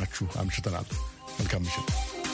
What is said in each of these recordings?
አብረናችሁ አምሽተናል። መልካም ምሽት።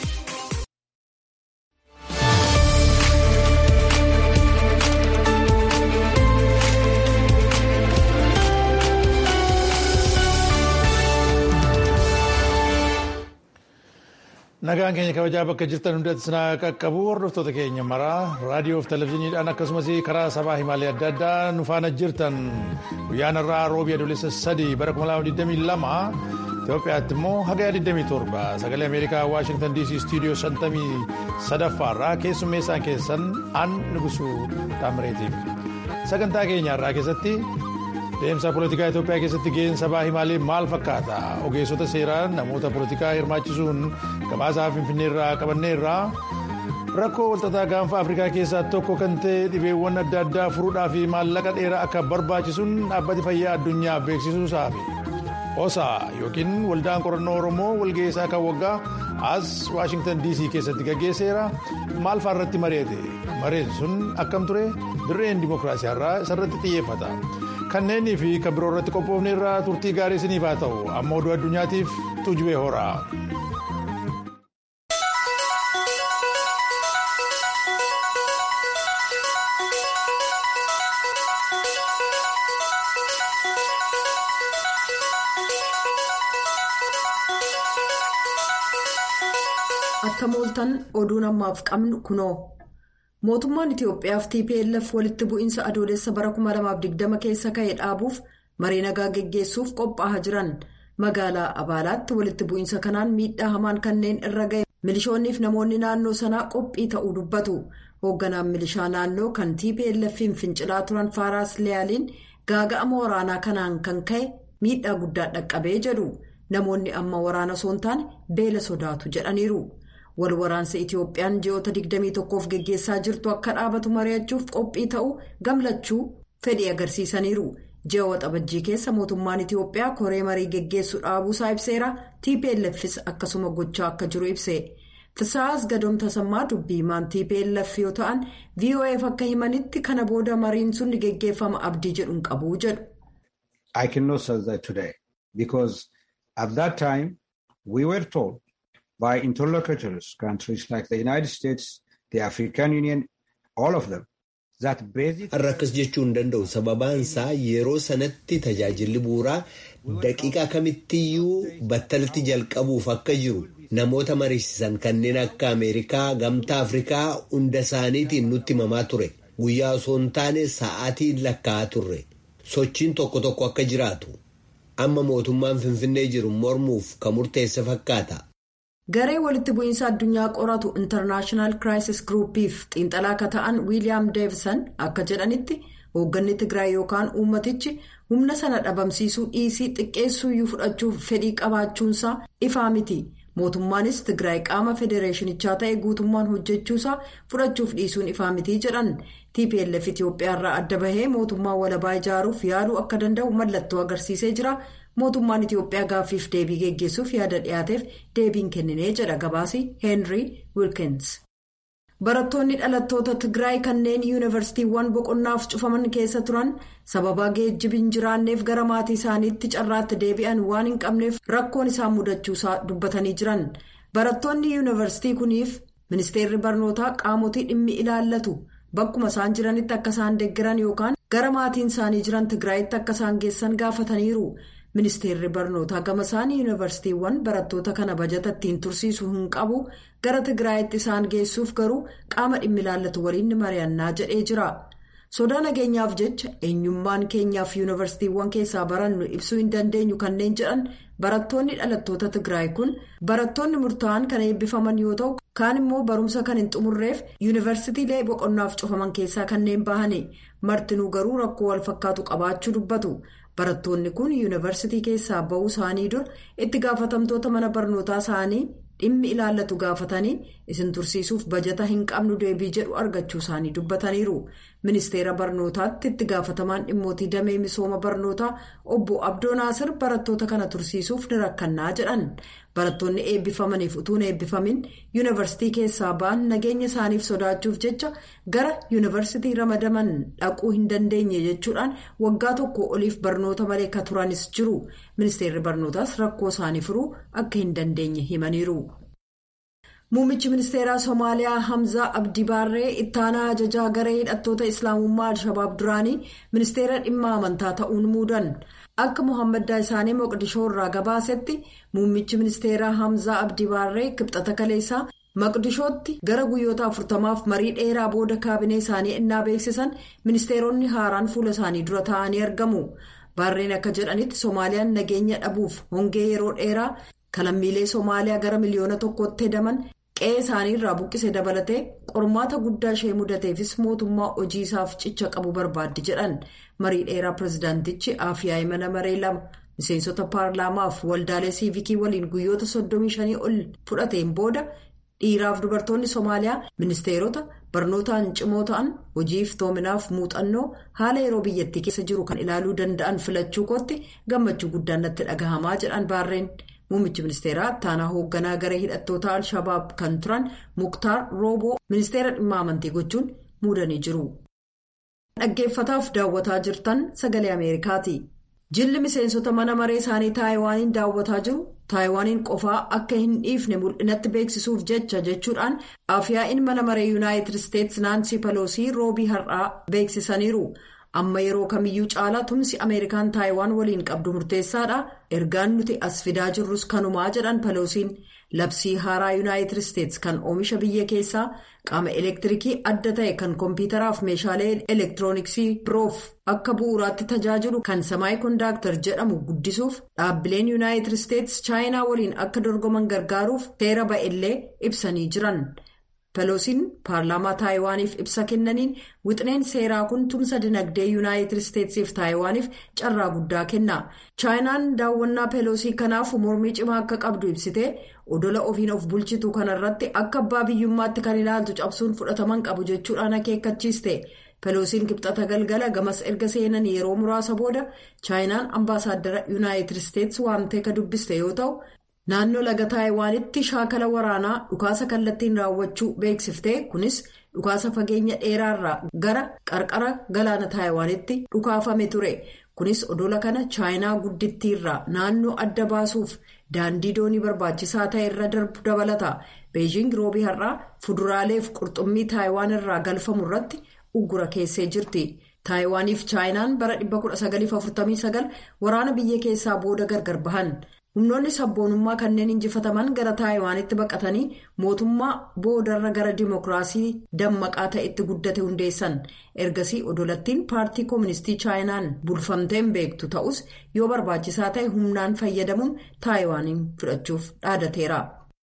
nagaan keenya kabajaa bakka jirtan hundatti sinaa qaqqabu hordoftoota keenya maraa raadiyoo fi televezyiiniidhaan akkasumas karaa sabaa himaalee adda addaa nu faana jirtan guyyaan irraa roobii adoolessa sadii bara 2022 Itoophiyaatti immoo hagaya 27 sagalee Ameerikaa Waashingtan DC istuudiyoo 53 irraa keessummeessaan keessan an nugusuu Taamireetiif sagantaa keenya irraa keessatti. Deemsa poolitikaa Itoophiyaa keessatti gaheen sabaa himaalee maal fakkaata? Ogeessota seeraan namoota poolitikaa hirmaachisuun gabaasaa Finfinneerraa qabanneerraa rakkoo walxaxaa gaanfa Afrikaa keessaa tokko kan ta'e dhibeewwan adda addaa furuudhaa fi maallaqa dheeraa akka barbaachisuun dhaabbati fayyaa addunyaa beeksisuusaafi. Osaa yookiin waldaan qorannoo Oromoo walgeessaa kan waggaa as Waashingtan DC keessatti gaggeesseera maal fa'aa irratti mari'ate? Mareen sun akkam ture? Dirreen dimokiraasiyaarraa isarratti xiyyeeffata. kanneenii fi kan biroo irratti qophoofne irraa turtii gaarii isiniif haa ta'u amma oduu addunyaatiif tuujubee horaa. akka mooltan oduu namaaf qabnu kunoo. mootummaan itiyoophiyaa fi tplf walitti bu'iinsa adoolessa bara 2020 keessa ka'e dhaabuuf marii nagaa geggeessuuf qophaa'aa jiran magaalaa abaalaatti walitti bu'iinsa kanaan miidhaa hamaan kanneen irra ga'e milishoonniif namoonni naannoo sanaa qophii ta'uu dubbatu hoogganaan milishaa naannoo kan tplf'n fincilaa turan faaraas liyaaliin gaaga'ama waraanaa kanaan kan ka'e miidhaa guddaa dhaqqabee jedhu namoonni amma waraana osoo hin taane beela sodaatu jedhaniiru. wal waraansa itiyoophiyaan ji'oota 21f geggeessaa jirtu akka dhaabatu mari'achuuf qophii ta'uu gamlachuu fedhii agarsiisaniiru ji'a waxabajjii keessa mootummaan itiyoophiyaa koree marii geggeessuu dhaabuusaa ibseera tplfs akkasuma gochaa akka jiru ibse fisaas gadoomta sammaa dubbii maan tplf yoo ta'an vof akka himanitti kana booda mariin sun ni geggeeffama abdii jedhuun qabu jedhu. I cannot say that today because at that time we were told. by interlocutors, countries like the United States, the African Union, all of them. Har'a akkas jechuu hin danda'u sababaan isaa yeroo sanatti tajaajilli bu'uuraa daqiiqaa kamittiyyuu battalatti jalqabuuf akka jiru namoota mariisisan kanneen akka Ameerikaa gamtaa Afrikaa hunda isaaniitiin nutti himamaa ture guyyaa osoo hin taane sa'aatiin lakkaa'aa turre sochiin tokko tokko akka jiraatu amma mootummaan Finfinnee jiru mormuuf kan murteesse fakkaata. garee walitti bu'iinsa addunyaa qoratu intarnaashinaal kiraayisis giruupiif xiinxalaa akka ta'an wiiliyaam deevisan akka jedhanitti hoogganni tigraay yookaan uummatichi humna sana dhabamsiisuu dhiisii xiqqeessuuyyuu fudhachuuf fedhii qabaachuunsaa ifaa miti mootummaanis tigraay qaama federeeshinichaa ta'e guutummaan hojjechuusaa fudhachuuf dhiisuun ifaa miti jedhan tplf itiyoophiyaarraa adda bahee mootummaa walabaa ijaaruuf yaaluu akka danda'u mallattoo agarsiisee jira. mootummaan itiyoophiyaa gaaffiif deebii geggeessuuf yaada dhiyaateef deebiin kenninee jedha gabaasi heenrii wilkins barattoonni dhalattoota tigraay kanneen yuunivarsiitiiwwan boqonnaaf cufaman keessa turan sababa geejjibi hin jiraanneef gara maatii isaaniitti carraatti deebi'an waan hin qabneef rakkoon isaan mudachuusaa dubbatanii jiran barattoonni yuunivarsiitii kuniif ministeerri barnootaa qaamotii dhimmi ilaallatu bakkuma isaan jiranitti akka isaan deeggaran yookaan gara maatiin isaanii jiran tigraayitti akka isaan geessan gaafataniiru. ministeerri barnootaa gama isaanii yuunivarsiitiiwwan barattoota kana bajata ittiin tursiisuu hin qabu gara tigraayitti isaan geessuuf garuu qaama dhimmi ilaallatu waliin ni mari'annaa jedhee jira sodaa nageenyaaf jecha eenyummaan keenyaaf yuunivarsiitiiwwan keessaa barannu ibsuu hin dandeenyu kanneen jedhan barattoonni dhalattoota tigraay kun barattoonni murtaa'an kan eebbifaman yoo ta'u kaan immoo barumsa kan hin xumurreef yuunivarsiitiilee boqonnaaf cufaman keessaa kanneen bahani martinuu garuu rakkoo wal fakkaatu qabaachuu dubbatu. barattoonni kun yuunivarsiitii keessaa ba'uu isaanii dura itti gaafatamtoota mana barnootaa isaanii dhimmi ilaallatu gaafatanii isin tursiisuuf bajata hin qabnu deebii jedhu argachuu isaanii dubbataniiru ministeera barnootaatti itti gaafatamaan dhimmootii damee misooma barnootaa obbo abdoo naasir barattoota kana tursiisuuf ni rakkannaa jedhan barattoonni eebbifamaniif utuun eebbifamin yuunivarsiitii keessaa ba'an nageenya isaaniif sodaachuuf jecha gara yuunivarsiitii ramadaman dhaquu hin dandeenye jechuudhaan waggaa tokko oliif barnoota malee ka turanis jiru ministeerri barnootaas rakkoo isaanii furuu akka hin dandeenye himaniiru. Muummichi ministeeraa Somaaliyaa Hamzaa Abdii Baarree ittaanaa ajajaa garee hidhattoota Islaamummaa Al-Shabaab duraanii ministeera dhimma amantaa ta'uun muudan. Akka Mohaammed Daayisaanii Moqdishoo irraa gabaasetti muummichi ministeeraa Hamzaa Abdii Baarree kibxata kaleessaa Maqdishootti gara guyyoota afurtamaaf marii dheeraa booda kaabinee isaanii innaa beeksisan ministeeronni haaraan fuula isaanii dura taa'anii argamu. Baarreen akka jedhanitti Soomaaliyaan nageenya dhabuuf hongee yeroo dheeraa kalammiilee Soomaaliyaa gara miliyoona tokkotti hedaman qe'ee isaanii irraa buqqise dabalatee qormaata guddaa ishee mudateefis mootummaa hojii isaaf cicha qabu barbaaddi jedhan marii dheeraa pirezidaantichi aafiyaa imala maree lama miseensota paarlaamaaf waldaalee siivikii waliin guyyoota 35 ol fudhateen booda dhiiraaf dubartoonni soomaaliyaa ministeerota barnootaan cimoo ta'an hojiif toominaaf muuxannoo haala yeroo biyyattii keessa jiru kan ilaaluu danda'an filachuu kootti gammachuu guddaan natti dhagahamaa jedhan baarreen. Muummichi ministeeraa ittaanaa hoogganaa garee hidhattoota Al-Shabaab kan turan Muktaar Rooboo ministeera dhimma amantii gochuun muudanii jiru. Dhaggeeffataaf daawwataa jirtan sagalee Ameerikaati. Jilli miseensota mana maree isaanii Taayiwaaniin daawwataa jiru. Taayiwaaniin qofaa akka hin dhiifne mul'inatti beeksisuuf jecha jechuudhaan afyaa'iin mana maree Yuunaayitid Isteetsi Naansii Paloosii roobii har'aa beeksisaniiru. amma yeroo kamiyyuu caalaa tumsi ameerikaan taayiwaan waliin qabdu murteessaadha ergaan nuti as fidaa jirrus kanumaa jedhan paloosiin labsii haaraa yuunaayitid isteetsi kan oomisha biyya keessaa qaama elektiriikii adda ta'e kan koompitaraaf meeshaalee elektirooniksii biroof akka bu'uuraatti tajaajilu kan samaayi kondaaktar jedhamu guddisuuf dhaabbileen yuunaayitid isteetsi chaayinaa waliin akka dorgoman gargaaruuf seera ba'ellee ibsanii jiran. Peloosiin paarlaamaa taayiwaaniif ibsa kennaniin wixineen seeraa kun tumsa dinagdee yuunaayitid isteetsiif taayiwaaniif carraa guddaa kenna. chaayinaan daawwannaa peloosii kanaaf mormii cimaa akka qabdu ibsitee odola ofiin of bulchitu kanarratti akka abbaa biyyummaatti kan ilaaltu cabsuun fudhataman qabu jechuudhaan akeekkachiiste. peloosiin kibxata galgala gamas erga seenan yeroo muraasa booda chaayinaan ambaasaaddara yuunaayitid isteetsi waamtee ka dubbiste yoo ta'u. naannoo laga taayiwaanitti shaakala waraanaa dhukaasa kallattiin raawwachuu beeksiftee kunis dhukaasa fageenya dheeraarraa gara qarqara galaana taayiwaanitti dhukaafame ture kunis odola kana chaayinaa guddittiirraa naannoo adda baasuuf daandii doonii barbaachisaa ta'e irra darbu dabalata beejiing roobii har'aa fuduraaleef qurxummii taayiwaan irraa galfamu irratti uggura keessee jirti. taayiwaaniif chaayinaan bara 1949 waraana biyya keessaa booda gargar bahan. humnoonni sabboonummaa kanneen injifataman gara taayiwaanitti baqatanii mootummaa boodarra gara dimokiraasii dammaqaa ta'etti guddate hundeessan ergasii odolattiin paartii kooministii chaayinaan bulfamteen beektu ta'us yoo barbaachisaa ta'e humnaan fayyadamuun taayiwaaniin fudhachuuf dhaadateera.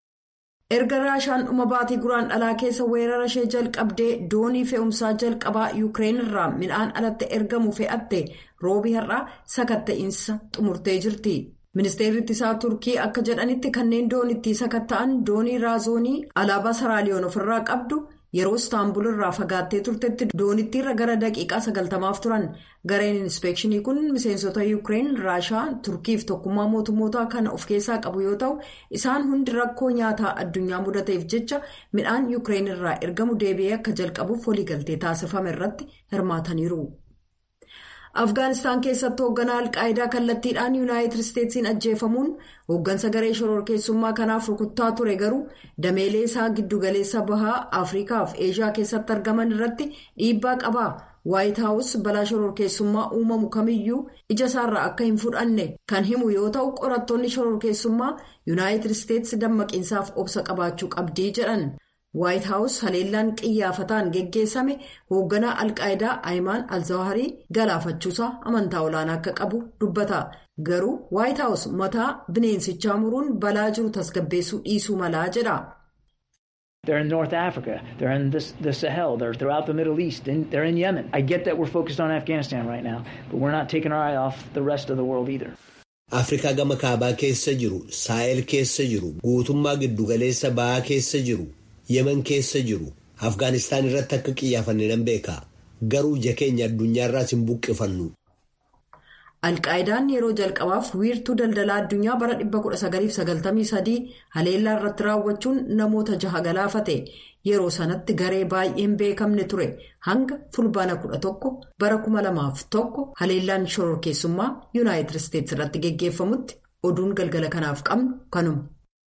erga raashaan dhuma baatii guraan dhalaa keessa weerara ishee jalqabdee doonii fe'umsaa jalqabaa yuukireen irraa midhaan alatti ergamu fe'atte roobii har'aa sakatta'insa xumurtee jirti. ministeerri ittisaa turkii akka jedhanitti kanneen doonittii sakatta'an doonii raazoonii alaabaa saraaliyoon ofirraa qabdu yeroo istaanbul irraa fagaattee turtetti doonittiirra gara daqiiqaa sagaltamaaf turan gareen inspeekshinii kun miseensota yuukireen raashaa turkiif tokkummaa mootummootaa kana of keessaa qabu yoo ta'u isaan hundi rakkoo nyaataa addunyaa mudateef jecha midhaan yuukireen irraa ergamu deebi'ee akka jalqabuuf waliigaltee taasifame irratti hirmaataniiru. afgaanistaan keessatti hoogganaa alqaayidaa kallattiidhaan yuunaayitid isteetsiin ajjeefamuun hooggansa garee shororkeessummaa kanaaf rukuttaa ture garuu dameelee isaa giddugaleessa bahaa afriikaaf eeshiyaa keessatti argaman irratti dhiibbaa qaba waayit haawus balaa shororkeessummaa uumamu kamiyyuu ija isaarraa akka hin fudhanne kan himu yoo ta'u qorattoonni shororkeessummaa yuunaayitid isteetsi dammaqiinsaaf obsa qabaachuu qabdii jedhan. waayit haawus haleellaan qiyyaafataan geggeessame hoogganaa alqaayidaa ayimaan alzawaharii galaafachuusaa amantaa olaanaa akka qabu dubbata garuu waayit haawus mataa bineensichaa muruun balaa jiru tasgabbeessuu dhiisuu malaa jedha. They're in North Africa, they're in this, the Sahel, they're throughout the Middle East, and they're in Yemen. I get that we're focused on Afghanistan right now, but we're not taking our eye off the rest of the world either. Afrikaa gama kaabaa keessa jiru, Saahel keessa jiru, guutummaa giddugaleessa bahaa keessa jiru. yemen keessa jiru afgaanistaan irratti akka qiyyaafanne nan beeka garuu ija keenya addunyaarraas hin buqqifannu. Alqaayidaan yeroo jalqabaaf wiirtuu daldalaa addunyaa bara 1993 haleellaa irratti raawwachuun namoota jaha galaafate yeroo sanatti garee baay'een beekamne ture hanga fulbaana 11 bara 2001 haleellaan shororkeessummaa yuunaayitid isteetsi irratti geggeeffamutti oduun galgala kanaaf qabnu kanuma.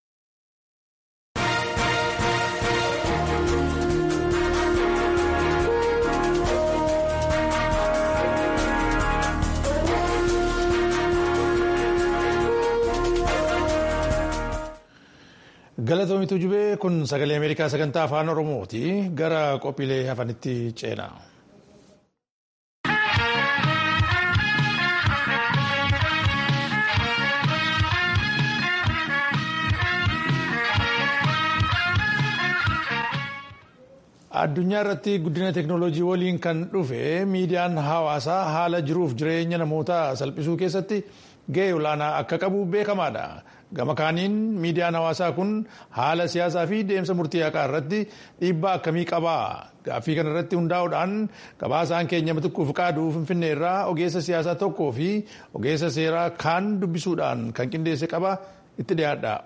Galatoomitu jubee kun sagalee Ameerikaa sagantaa afaan Oromooti. Gara qophiilee hafanitti ceena. Addunyaa irratti guddina teeknooloojii waliin kan dhufe miidiyaan hawaasaa haala jiruuf jireenya namootaa salphisuu keessatti gahee olaanaa akka qabu beekamaadha. Gama kaaniin miidiyaan hawaasaa kun haala siyaasaa fi deemsa murtii haqaa irratti dhiibbaa akkamii qaba? Gaaffii kana irratti hundaa'uudhaan gabaasaan keenya matuquuf qaaduu Finfinnee irraa ogeessa siyaasaa tokkoo fi ogeessa seeraa kaan dubbisuudhaan kan qindeesse qaba itti dhiyaadha.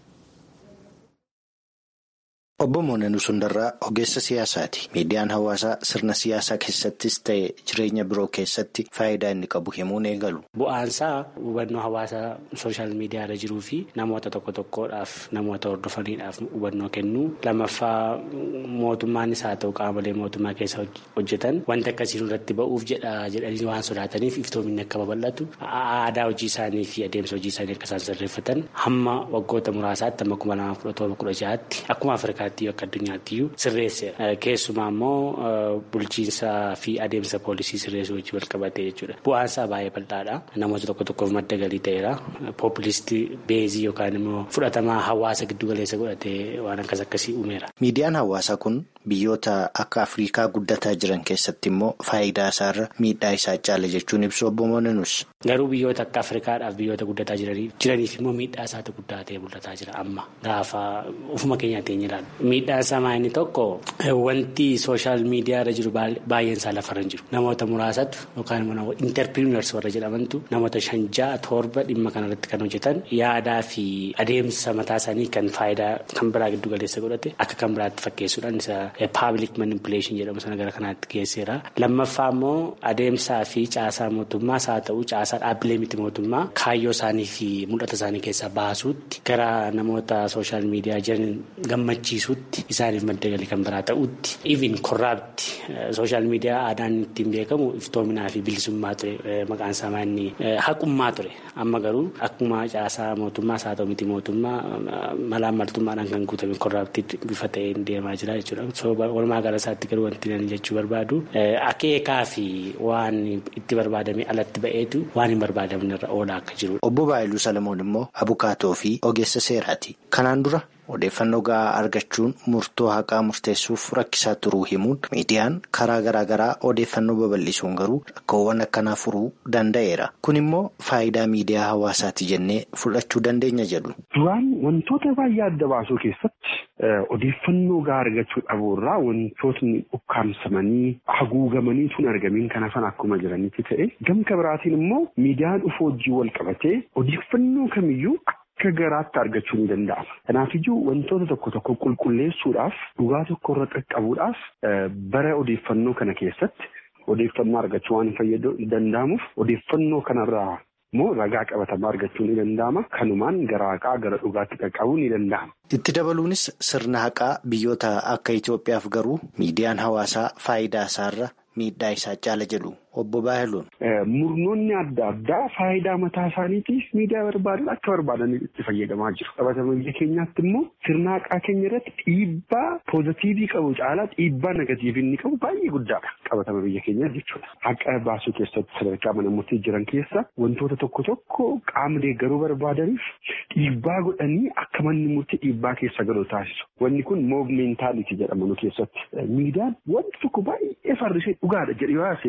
Obbo Moonanuu Sundarraa ogeessa siyaasaati. Miidiyaan hawaasaa sirna siyaasaa keessattis ta'e jireenya biroo keessatti faayidaa inni qabu himuun eegalu. Bu'aansaa hubannoo hawaasaa sooshaal miidiyaa irra jiruu fi namoota tokko tokkodhaaf namoota hordofaniidhaaf hubannoo kennuu. Lammaffaa mootummaanis haa ta'u qaamolee mootummaa keessa hojjetan wanta akkasiin irratti ba'uuf jedha jedhanii waan sodaataniif iftoominni akka babal'atu aadaa hojii isaanii fi adeemsa hojii isaanii akka isaan sirreeffatan hamma waggoota muraasaatti hamma kuma lamaaf kudha torba kudha ja'aatti akkuma Afrikaa akka addunyaattiyyuu sirreesseera. Keessumaa immoo bulchiinsaa fi adeemsa poolisii sirreessuu wajjin wal qabatee jechuudha. Bu'aansaa baay'ee bal'aadha. Namoota tokko tokkoof madda galii ta'eera. Poopulistii beezii yookaan immoo fudhatamaa hawaasa giddu galeessa godhatee waan akkas akkasii uumeera. Miidiyaan hawaasaa kun biyyoota akka Afrikaa guddataa jiran keessatti immoo faayidaa isaarra miidhaa isaa caala jechuun ibsu obbo Moonanus. Garuu biyyoota akka Afrikaadhaaf biyyoota guddataa jiraniif immoo miidhaa isaatu guddaa ta'e mul'ataa jira amma gaafa ofuma keenyaatti hin ilaalu. Miidhaan isaa inni tokko wanti sooshaal miidiyaa irra jiru baay'een isaa lafarra hin jiru. Namoota muraasatu yookaan immoo interpiriiners warra jedhamantu namoota shan ja'a torba dhimma kanarratti kan hojjetan yaadaa fi adeemsa mataa isaanii kan faayidaa kan biraa giddu galeessa godhate akka kan biraatti fakkeessuudhaan isa paabliik manipuleeshin jedhamu sana gara kanaatti geesseera. Lammaffaa immoo adeemsaa fi caasaa mootummaas haa ta'u caasaa dhaabbilee miti mootummaa kaayyoo isaanii fi mul'ata isaanii keessaa baasuutti gara namoota sooshaal miidiyaa jiran gammachiisuutti. Isaaniif madda galii kan biraa ta'utti even korraapti sooshaal miidiyaa aadaan ittiin beekamu iftoominaa fi bilisummaa ture maqaan isaa inni haqummaa ture amma garuu akkuma caasaa mootummaas haa ta'u miti mootummaa malaan maltummaadhaan kan guutame korraaptii bifa ta'een deemaa jira jechuudha. Walumaa gala isaatti garuu wanti nan jechuu barbaadu akeekaa fi waan itti barbaadame alatti ba'eetu waan hin barbaadamne irra oolaa akka jiru. Obbo Baayiluu Salamoon immoo abukaatoo fi ogeessa seeraati. Kanaan dura. Odeeffannoo gahaa argachuun murtoo haqaa murteessuuf rakkisaa turuu himuun miidiyaan karaa garaa garaa odeeffannoo babal'isuun garuu rakkoowwan akkanaa furuu danda'eera. Kun immoo faayidaa miidiyaa hawaasaati jennee fudhachuu dandeenya jedhu. Duraan wantoota baay'ee adda baasuu keessatti odeeffannoo gahaa argachuu dhabuu irraa wantootni ukkaamsamanii haguugamanii tun argamiin kan hafan akkuma jiranitti ta'e gamta biraatiin immoo miidiyaan dhufuu wajjin wal qabatee odeeffannoo kamiyyuu. Akka garaatti argachuu ni danda'ama. Kanaafiyyuu wantoota tokko tokko qulqulleessuudhaaf dhugaa tokko irra qaqqabuudhaaf bara odeeffannoo kana keessatti odeeffannoo argachuu waan fayyadu danda'amuuf odeeffannoo kanarraa immoo ragaa qabatamaa argachuu ni danda'ama. Kanumaan gara haqaa gara dhugaatti qaqqabuu ni danda'ama. Itti dabaluunis sirna haqaa biyyoota akka Itoophiyaaf garuu miidiyaan hawaasaa faayidaa isaarra miidhaa isaa caala jedhu obbo Baayiluun. Murnoonni adda addaa faayidaa mataa isaaniitiif miidiyaa barbaadan akka barbaadan itti fayyadamaa jiru. Qabatama biyya keenyaatti immoo sirna haqaa keenya irratti dhiibbaa poozitiivii qabu caalaa dhiibbaa negatiivii inni qabu baay'ee guddaadha. Qabatama biyya keenyaa jechuudha. Haqa baasuu keessatti sadarkaa mana murtii jiran keessa wantoota tokko tokko qaama deeggaruu barbaadaniif dhiibbaa godhanii akka manni murtii dhiibbaa keessa galu taasisu. Wanni kun moovmeentaalitii jedhama nu keessatti. Miidiyaan wanti tokko baay'ee farrisee dhugaadha jedhee baasee manni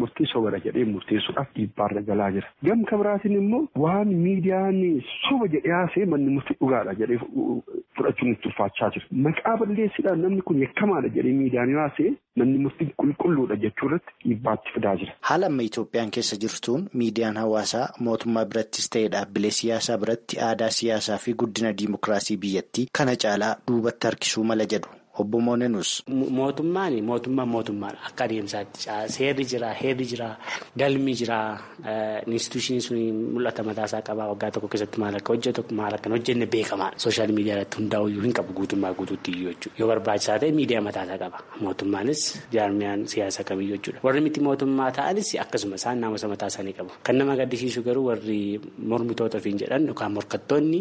murtii sobara jedhee murteessuudhaaf dhiibbaarra galaa jira. Gam kabiraatiin immoo waan miidiyaan soba jedhee haasee manni murtii dhugaadha jedhee fudhachuun itti ulfaachaa jira. Maqaa balleessidhaan namni kun yakkamaadha jedhee miidiyaan yoo haasee manni murtii qulqulluudha jechuu irratti dhiibbaatti fidaa jira. Haala amma Itoophiyaan keessa jirtuun miidiyaan hawaasaa mootummaa birattis ta'ee dhaabbilee siyaasaa biratti aadaa siyaasaa fi guddina diimokiraasii biyyattii kana caalaa duubatti harkisuu mala jedhu. Obbo Moonenus. Mootummaan mootummaan mootummaadha. Akka adeemsaatti seerri jira, heerri jira, galmi jira, instituushinii sun mul'ata mataasaa qaba. Waggaa tokko keessatti maal akka hojjetu maal akka hin hojjenne beekamaadha. Sooshaal miidiyaa irratti hundaa'uyyuu hin qabu guutummaa guutuutti iyyuu jechuudha. Yoo barbaachisaa ta'e miidiyaa mataasaa qaba. Mootummaanis jaarmiyaan siyaasa kamiyyuu jechuudha. Warri miti mootummaa ta'anis akkasuma isaan naamusa mataa isaanii qabu. Kan nama gaddisiisu garuu warri mormitoota ofiin jedhan yookaan morkattoonni.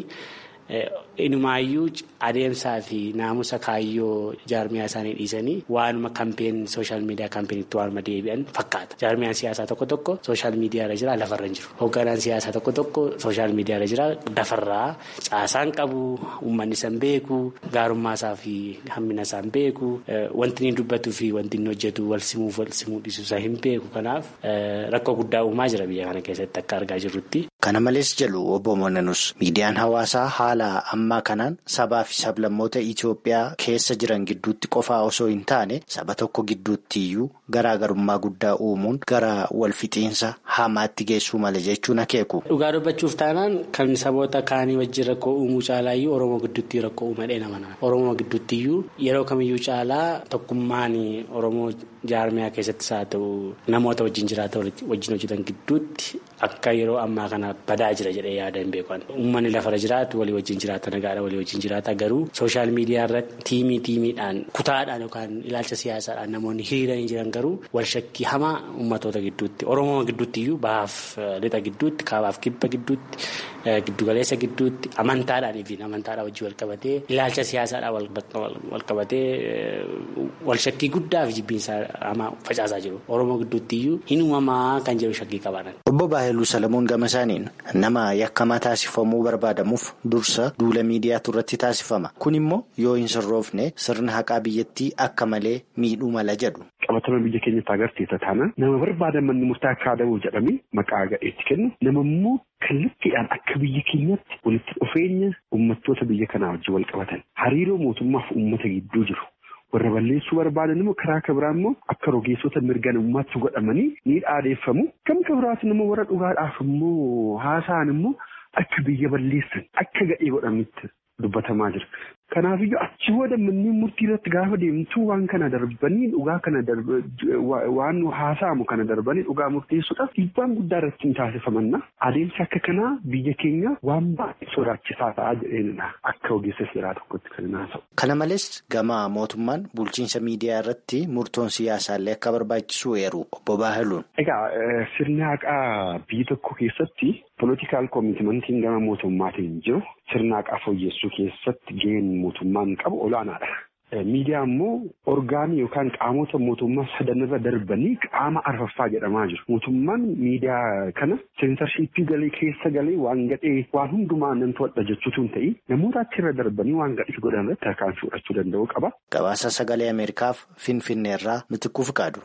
Inumaayyuu adeemsaa fi naamusa kaayyoo jaarmiyaa isaanii dhiisanii waanuma kampeen sooshaal miidiyaa kampeenitti waanuma deebi'an fakkaata. Jaarmiyaan siyaasaa tokko tokko sooshaal miidiyaa irra jira lafarra hin jiru. Hoogganaan siyaasaa tokko tokko sooshaal miidiyaa irra jira lafarraa caasaan qabu uummanni san beeku gaarummaasaa fi hammina isaan beeku wanti inni dubbatuu fi wanti inni hojjetu wal simuuf wal simuu dhiisuusaa hin beeku kanaaf rakkoo guddaa uumaa jira biyya kana keessatti akka argaa jirrutti. Kana malees jedhu obbo Moonanus miidiyaan hawaasaa haala ammaa kanaan sabaa fi sablammoota Itoophiyaa keessa jiran gidduutti qofaa osoo hin taane saba tokko gidduutti iyyuu garaagarummaa guddaa uumuun gara walfixiinsa hamaatti geessuu mala jechuun akeeku. Dhugaa dubbachuuf taanaan kan saboota kaanii wajjin rakkoo uumuu caalaa iyyuu Oromoo gidduutti rakkoo uumadhee nama nama. Oromoo gidduutti iyyuu yeroo kamiyyuu caalaa tokkummaan Oromoo jaarmiyaa keessattis haa ta'u namoota wajjin jiraatan wajjin hojjetan gidduutti akka yeroo ammaa kana badaa jira jedhee yaada hin beekan. Uummanni lafarra jiraatu walii wajjin jiraata nagaadha walii wajjin jiraata garuu sooshaal miidiyaa irratti tiimii tiimiidhaan kutaadhaan yookaan ilaalcha siyaasaadhaan namoonni hiriiranii jiran garuu wal shakkii hamaa uummatoota gidduutti Oromoo gidduutti iyyuu bahaaf lixa gidduutti kaabaaf kibba gidduutti giddugaleessa gidduutti amantaadhaan fi amantaadhaan wajjin wal qabatee ilaalcha siyaasaadhaan wal qabatee wal shakkii guddaa fi jibbiinsa hamaa facaasaa jiru. Oromoo gidduutti iyyuu hin uumamaa kan jedhu shakkii qabaatan. Obbo Baahiluu Salamuun gama isaaniin nama yakkamaa taasifamuu barbaadamuuf dursa duula miidiyaatu irratti taasifama. Kun immoo yoo hin sirroofne sirna haqaa biyyattii akka malee miidhuu mala jedhu. qabatama biyya keenyatti agarsiisa taana nama barbaadan manni murtaa akka adabu jedhamee maqaa gadheetti kennu nama immoo kallattiidhaan akka biyya keenyatti walitti dhufeenya uummattoota biyya kanaa wajjin wal qabatan hariiroo mootummaaf uummata gidduu jiru. warra balleessuu barbaadan immoo karaa kabiraa immoo akka rogeessota mirga namummaatti godhamanii ni dhaadeeffamu. Gam kabiraatiin immoo warra dhugaadhaaf immoo haasa'an immoo akka biyya balleessan akka gadhee godhanitti dubbatamaa jira. Kanaafiyyuu achi booda manneen murtii irratti gaafa deemtu waan kana darbanii dhugaa kana waan haasa'amu kana darbanii dhugaa murteessuudhaaf dhiibbaan guddaa irratti hin taasifamanna. Adeemsi akka kanaa biyya keenya waan baay'ee sodaachisaa ta'aa jedheenidha. Akka ogeessa seeraa tokkotti kan haasa'u. Kana malees gama mootummaan bulchiinsa miidiyaa irratti murtoon siyaasaallee akka barbaachisu eeru obbo Baahiluun. Egaa sirni haqaa biyya tokko keessatti poolitikaal koomitimantiin gama mootummaatiin jiru sirna haqaa fooyyessuu keessatti gaheen mootummaan qabu olaanaadha. Miidiyaa immoo orgaanii yookaan qaamota mootummaa sadanirra darbanii qaama arfaffaa jedhamaa jiru. Mootummaan miidiyaa kana seensarshiippii galee keessa galee waan gadhee waan hundumaa nan to'adha jechuutu hin ta'in namoota achirra darbanii waan gadhee godhan irratti harkaan fudhachuu danda'u qaba. Gabaasa sagalee Ameerikaaf Finfinneerraa Mitikkuu Fiqaadu.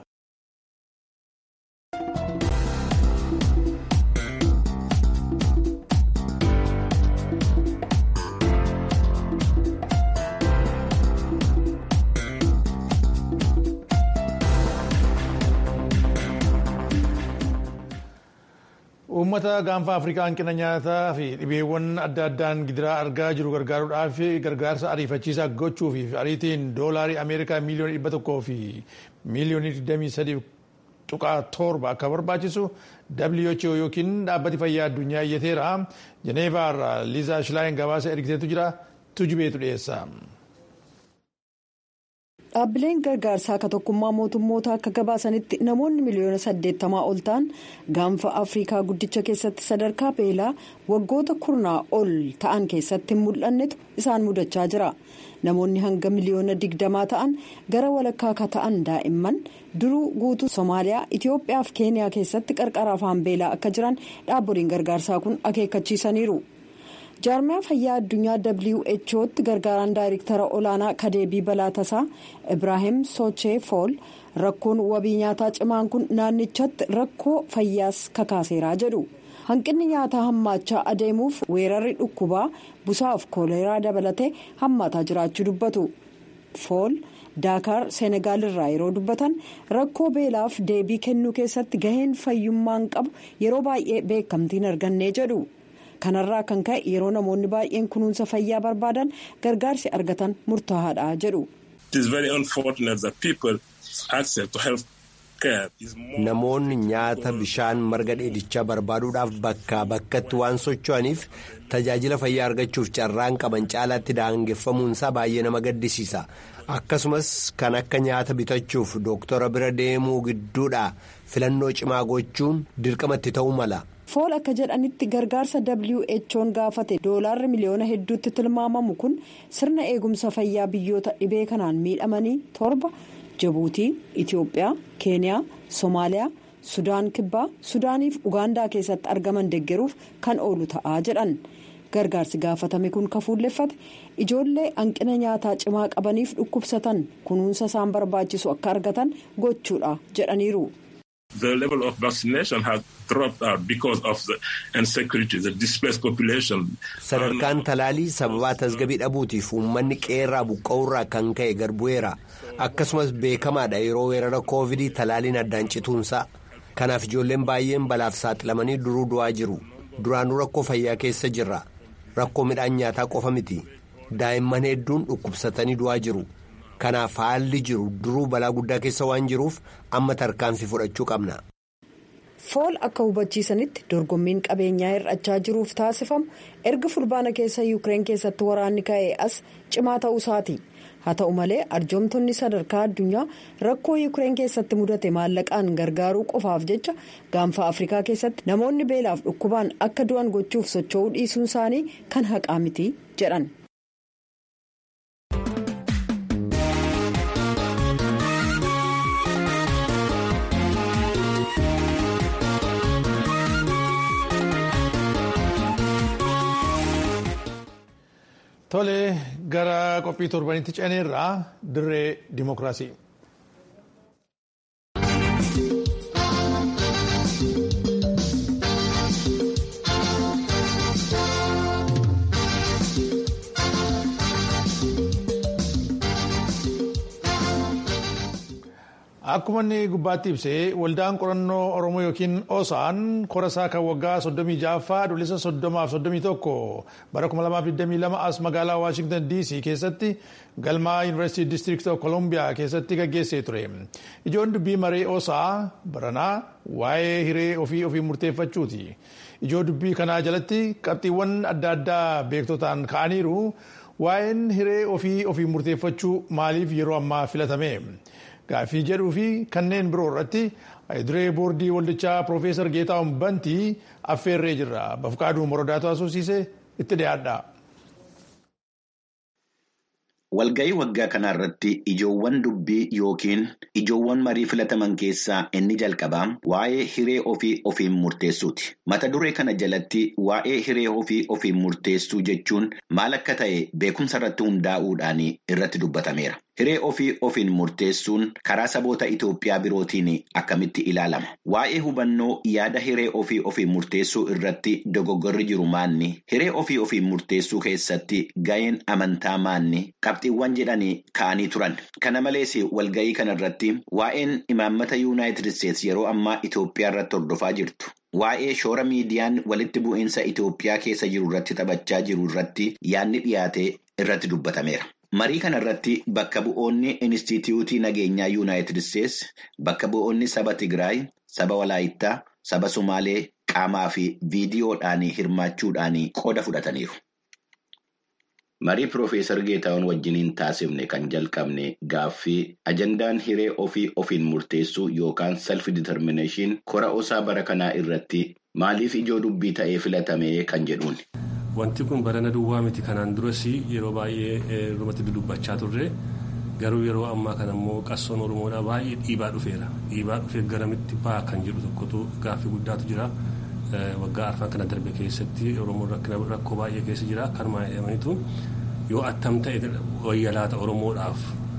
Uummata gaanfa Afrikaa hanqina nyaataa fi dhibeewwan adda addaan gidiraa argaa jiru gargaaruudhaaf gargaarsa ariifachiisaa gochuuf ariitiin doolaarii Ameerikaa miiliyoona dhibba tokkoo fi miiliyoonii 23 tuqaa torba akka barbaachisu WHO yookiin dhaabbati fayyaa addunyaa iyyateera. Jeneevaarraa Liizaa Shilaayin gabaasa ergiteetu jira. Tujubeetu dhiyeessa. Dhaabbileen gargaarsaa akka tokkummaa mootummoota akka gabaasanitti namoonni miliyoona saddeettamaa ol ta'an gaanfa afrikaa guddicha keessatti sadarkaa beelaa waggoota kurnaa ol ta'an keessatti hin mul'annetu isaan mudachaa jira. Namoonni hanga miliyoona digdamaa ta'an gara walakkaa akka ta'an daa'imman duruu guutuu Somaaliyaa, Itoophiyaa fi Keeniyaa keessatti qarqara afaan beelaa akka jiran dhaabbileen gargaarsaa kun akeekkachiisaniiru. jaarmiyaa fayyaa addunyaa whotti gargaaraan daayirektara olaanaa kadeebii balaa tasaa ibraahim sochee fool rakkoon wabii nyaataa cimaan kun naannichatti rakkoo fayyaas kakaaseeraa jedhu hanqinni nyaataa hammaachaa adeemuuf weerarri dhukkubaa busaaf kooleraa dabalatee hammaataa jiraachuu dubbatu fool daakaar seenegaal irraa yeroo dubbatan rakkoo beelaaf deebii kennuu keessatti gaheen fayyummaan qabu yeroo baay'ee beekamtiin argannee jedhu kanarraa kan ka'e yeroo namoonni baay'een kunuunsa fayyaa barbaadan gargaarsi argatan murtaa'aadha jedhu. Namoonni nyaata bishaan marga dheedichaa barbaaduudhaaf bakkaa bakkatti waan socho'aniif tajaajila fayyaa argachuuf carraan qaban caalaatti daangeffamuunsaa baay'ee nama gaddisiisa. Akkasumas kan akka nyaata bitachuuf dooktora bira deemuu gidduudhaa filannoo cimaa gochuun dirqamatti ta'uu mala. fool akka jedhanitti gargaarsa who'n gaafate doolaarri miliyoona hedduutti tilmaamamu kun sirna eegumsa fayyaa biyyoota dhibee kanaan miidhamanii torba jibuutii itiyoophiyaa keeniyaa soomaaliyaa sudaan kibbaa sudaaniif ugaandaa keessatti argaman deggeruuf kan oolu ta'aa jedhan gargaarsi gaafatame kun kafuulleffate ijoollee hanqina nyaataa cimaa qabaniif dhukkubsatan kunuunsa isaan barbaachisu akka argatan gochuudha jedhaniiru. The level of vaccination has dropped out because of the insecurity, the displaced population. Sadarkaan talaalii sababaa tasgabii dhabuutiif uummanni qeerraa buqqa'urraa kan ka'e garbu'eera. Akkasumas beekamaadha yeroo weerara koovidii talaaliin addaan cituunsaa. Kanaaf ijoolleen baay'een balaaf saaxilamanii duruu du'aa jiru. Duraanuu rakkoo fayyaa keessa jirra. Rakkoo midhaan nyaataa qofa miti. Daa'imman hedduun dhukkubsatanii du'aa jiru. Kanaaf haalli jiru duruu balaa guddaa keessa waan jiruuf amma tarkaanfii fudhachuu qabna. fool akka hubachiisanitti dorgommiin qabeenyaa hir'achaa jiruuf taasifamu erga fulbaana keessa yuukireen keessatti waraanni ka'ee as cimaa ta'uu isaati haa ta'u malee arjoomtonni sadarkaa addunyaa rakkoo yuukireen keessatti mudate maallaqaan gargaaruu qofaaf jecha gaanfa afrikaa keessatti namoonni beelaaf dhukkubaan akka du'an gochuuf socho'uu dhiisuun isaanii kan haqaa miti jedhan. Tole gara qophii torbanitti ceneerraa dirree dimookiraasii. Akkuma inni gubbaatti ibsee waldaan qorannoo Oromoo yookiin OSAN korasaa kan waggaa 36ffaa adoolessa 30 bara 2022 as magaalaa Waashingtan DC keessatti galmaa Yuunivarsiitii District of Columbia keessatti gaggeessee ture. Ijoon dubbii maree OSA baranaa waa'ee hiree ofii ofii murteeffachuuti. Ijoo dubbii kanaa jalatti qabxiiwwan adda addaa beektotaan ka'aniiru waa'een hiree ofii ofii murteeffachuu maaliif yeroo ammaa filatame. Gaaffii jedhuu fi kanneen biroo irratti duree boordii waldichaa Piroofeesar Geetaawwan Bantii affeerree jirra. Bafqaaduu Morodaatu Asuusiisee itti dhiyaadha. Walga'ii waggaa kana irratti ijoowwan dubbii yookiin ijoowwan marii filataman keessaa inni jalqabaa waa'ee hiree ofii ofiin murteessuuti. Mata duree kana jalatti waa'ee hiree ofii ofiin murteessuu jechuun maal akka ta'e beekumsa irratti hundaa'uudhaan irratti dubbatameera. Hiree ofii ofiin murteessuun karaa saboota Itoophiyaa birootiin akkamitti ilaalama? Waa'ee hubannoo yaada hiree ofii ofiin murteessuu irratti dogoggorri jiru maanni? Hiree ofii ofiin murteessuu keessatti ga'een amantaa maanni? Qabxiiwwan jedhanii ka'anii turan. Kana malees walga'ii kana irratti waa'een imaammata Yuunaayitid Isteetsi yeroo ammaa Itoophiyaa irratti hordofaa jirtu. Waa'ee shoora miidiyaan walitti bu'iinsa Itoophiyaa keessa jiru irratti taphachaa jiru irratti yaadni dhiyaate irratti dubbatameera. Marii kana irratti bakka bu'oonni Inistituutii Nageenyaa Yuunaayitid Isteetsi, bakka bu'oonni saba Tigraay, saba Walaayittaa, saba Sumaalee qaamaa fi viidiyoodhaan hirmaachuudhaan qooda fudhataniiru. Marii Piroofeesar Geetaawwan wajjiniin taasifne kan jalqabne gaaffii ajandaan hiree ofii ofiin murteessuu yookaan self determination kora osaa bara kanaa irratti maaliif ijoo dubbii ta'ee filatame kan jedhuun. Wanti kun barana duwwaa miti kanaan duras yeroo baay'ee irratti dubbachaa turre garuu yeroo ammaa kana immoo qabsoon oromoodhaa baay'ee dhiibaa dhufeera dhiibaa dhufee garamitti ba'a kan jedhu tokkotu gaaffii guddaatu jira waggaa arfan kana darbe keessatti oromoon rakkoo baay'ee keessa jira kanumaa jedhamaniitu yoo attam ta'e wayyalaata oromoodhaaf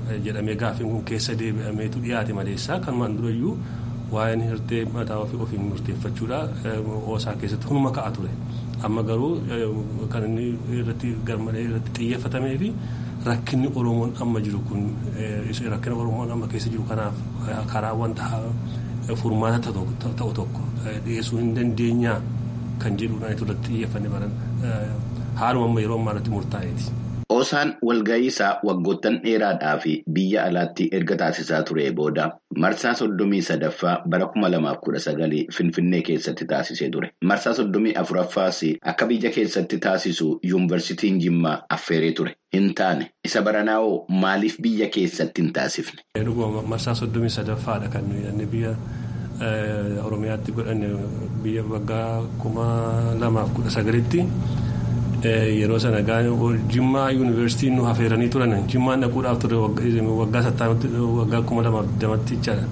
jedhamee gaaffiin kun keessa deebi'ameetu dhiyaate maleessaa kanumaan durayyuu waa'een hirtee mataa ofii ofiin murteeffachuudha oosaa keessatti hunuma ka'a ture amma garuu kan inni irratti garmalee irratti xiyyeeffatamee fi rakkinni oromoon amma jiru kun rakkina oromoon amma keessa jiru kanaaf karaa wanta furmaata ta'u tokko dhiyeessuu hin dandeenyaa kan jedhuudhaan irratti xiyyeeffanne baran haaluma amma yeroo ammaa irratti murtaa'eeti. Oosaan walgahii isaa waggoottan dheeraadhaa fi biyya alaatti erga taasisaa ture booda marsaa soddomii sadaffaa bara kuma lamaaf kudha sagalii Finfinnee keessatti taasisee ture. Marsaa soddomii afuraffaas akka biyya keessatti taasisu yuunivarsiitiin Jimmaa affeeree ture. Hin taane isa baranaa'oo maaliif biyya keessatti hin taasifne? Marsaa soddomii sadaffaadha kan nuyi biyya Oromiyaatti godhanne biyya waggaa kuma lamaaf kudha sagalitti. yeroo sana jimmaa yuunivarsiitiin nu hafeeranii turan jimmaan dhaquudhaaf ture waggaa sattaanitti waggaa kuma lamaaf digdamatti jechaadha.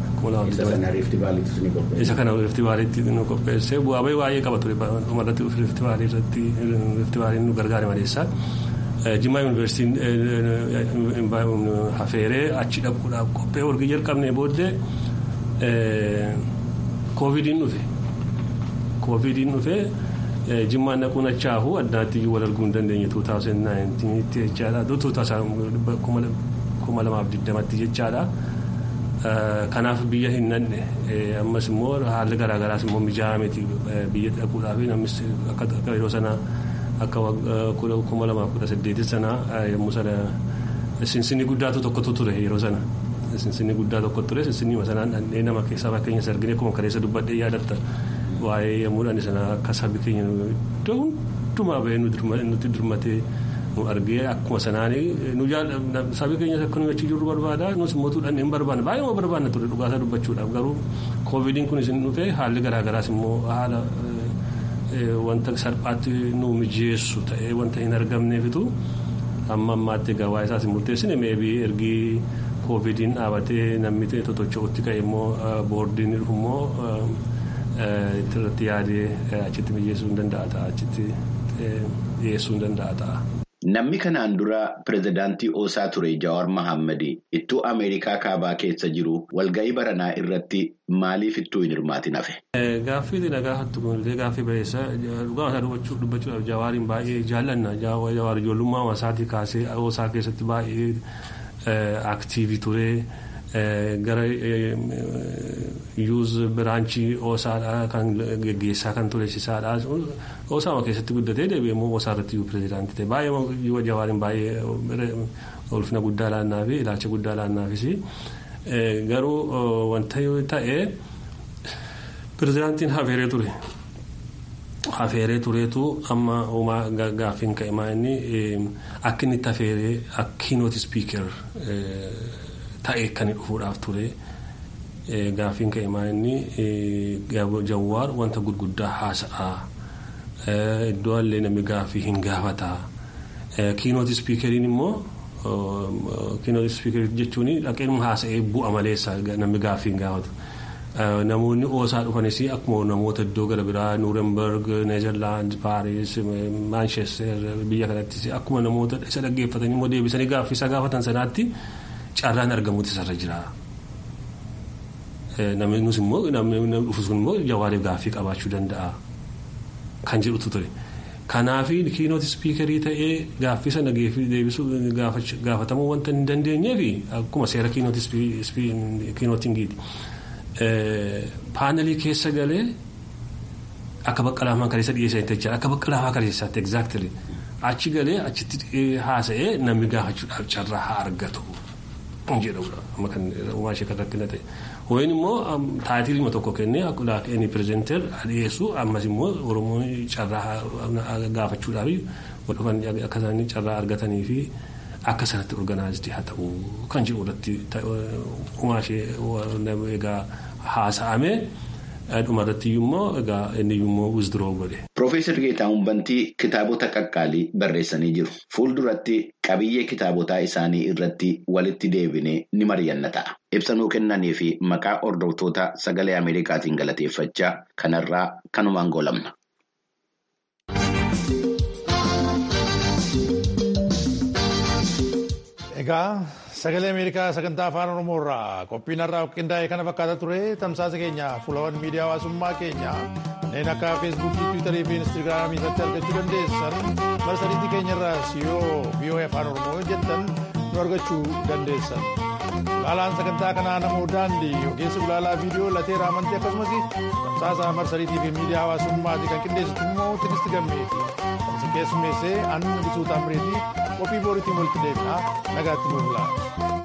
isa kana rifti baaliitti nu qopheesse bu'aa bahii baay'ee qaba ture dhumarratti rifti baalii irratti rifti baaliin nu gargaare maleessa. jimmaa yuunivarsiitiin hafeeree achi dhaquudhaaf qophee warqii jalqabnee booddee koovidiin dhufe koovidiin dhufee. jimmaan dhaquun achaahu addaatti wal arguu hin dandeenye 2019 jechaadha 2020tti jechaadha kanaaf biyya hin nanne ammas immoo haalli garaagaraas immoo mijaa'aa miti biyya dhaquudhaaf namnis akka yeroo sana akka 2018 sana yommuu sana sinsinni guddaatu tokkotu ture yeroo sana sinsinni guddaa tokko ture sinsinni sanaan dhandhee nama keessaa fakkeenyas argine akkuma kaleessa dubbadhee yaadatta. waa'ee yommuudhaan sana akka sabi keenya iddoo hundumaa bahee nuti dirmatee nu argee akkuma sanaan sabi keenya akka nuyi achi jirru barbaada nus immoo tuudhaan hin barbaanne baay'ee immoo barbaanna ture dhugaasaa dubbachuudhaaf garuu koovidiin kun isin dhufee haalli garaagaraas immoo haala wanta salphaatti nu mijeessu ta'ee wanta hin argamneefitu amma ammaatti egaa waa'ee isaas hin murteessine meebii ergii koovidiin dhaabatee namni totocho'utti ka'e immoo boordiin dhufu immoo. irratti yaadee achitti mijeessuu hin danda'a ta'a achitti dhiyeessuu hin danda'a ta'a. Namni kanaan dura pirezidaantii Oosaa ture Jawaar Mohaammed ittuu Ameerikaa kaabaa keessa jiru walgahii baranaa irratti maaliif ittuu hin hirmaatin hafe? Gaaffii nagaa hattu kunuunfee gaaffii bareessa dhugaa isaa dubbachuudhaaf Jawaariin baay'ee jaallanna Jawaar ijoollummaa isaatii kaasee Oosaa keessatti baay'ee aktiivii ture. gara yuuz biraanchii oosaadhaa kan geggeessaa kan turesiisaadhaa oosaama keessatti guddatee deebi'ee immoo oosaa irratti iyyuu pirezidaantii ta'e baay'ee jawaariin baay'ee ulfina guddaa laannaa fi ilaalcha guddaa laannaafis garuu wanta yoo ta'e pirezidaantiin hafeeree ture. Hafeeree tureetu amma uumaa gaaffiin ka'e maa inni akka inni itti hafeeree akkiinooti spiikar ta'ee kan dhufuudhaaf ture gaaffiin ka'e maa inni jawaar wanta gurguddaa haasa'aa iddoo illee namni gaaffii hin gaafataa kiinooti spiikariin immoo kiinooti spiikarii jechuun dhaqeen haasa'ee bu'a maleessa namni gaaffii hin gaafatu. Namoonni oosaa dhufanis akkuma namoota iddoo gara biraa Nuurenberg, Neezerlaand, Paaris, Maanchester biyya kanattis akkuma namoota isa dhaggeeffatanii immoo deebisanii gaaffii isa gaafatan sanaatti carraan argamuutu isarra jira. Namni nus immoo namni dhufu sun immoo jawaariif gaaffii qabaachuu danda'a kan jedhutu ture. Kanaaf kiinooti spiikarii ta'ee gaaffii sana deebisuu gaafatamuu wanta hin dandeenyeef akkuma seera kiinootingiiti. Paanelii keessa galee akka baqqalaamaa kaleessa dhiyeessanii jechuudha. Akka baqqalaamaa kaleessaatti exactly achi galee achitti haasa'ee namni gaafachuudhaaf carraa haa argatu jedhamudha. Amma kan uumaa ishee kan rakkina ta'e. Wayin immoo taayitilii tokko kennee akka inni pirezenteer dhiyeessu ammas immoo Oromoon carraa gaafachuudhaaf wal dhufan akka isaan carraa argatanii fi akka sanatti organaayizii haa ta'u kan jedhu irratti uumaa ishee egaa haasa'ame dhumarratti immoo egaa inni immoo wizdiroo godhe. Piroofeesar Geetaahuun Bantii kitaabota qaqqaalii barreessanii jiru. Fuulduratti qabiyyee kitaabotaa isaanii irratti walitti deebinee ni mari'anna ta'a. Ibsa nuu kennanii fi maqaa hordoftoota sagalee Ameerikaatiin galateeffachaa kanarraa kanumaan goolabna. Egaa Sagalee Ameerikaa sagantaa afaan Oromoo irraa qophiin har'aa qindaa'e kana fakkaata ture tamsaasa keenya fuulawwan miidiyaa hawaasummaa keenya kanneen akka feesbuukii tiwiitarii fi instaagiraamii irratti argachuu dandeessan marsariitii keenya irraas yoo VOA afaan Oromoo jettan nu argachuu dandeessan. Ulaalaan sagantaa kanaa namoo daandii ogeessi ulaalaa viidiyoo lateera amantii akkasumas tamsaasa marsariitii fi miidiyaa hawaasummaati kan qindeessitu immoo tinisti gammeeti. Kan keessummeessee annu bisuu taamireetii qophii booriitiin walitti deebinaa nagaatti nu bulaa.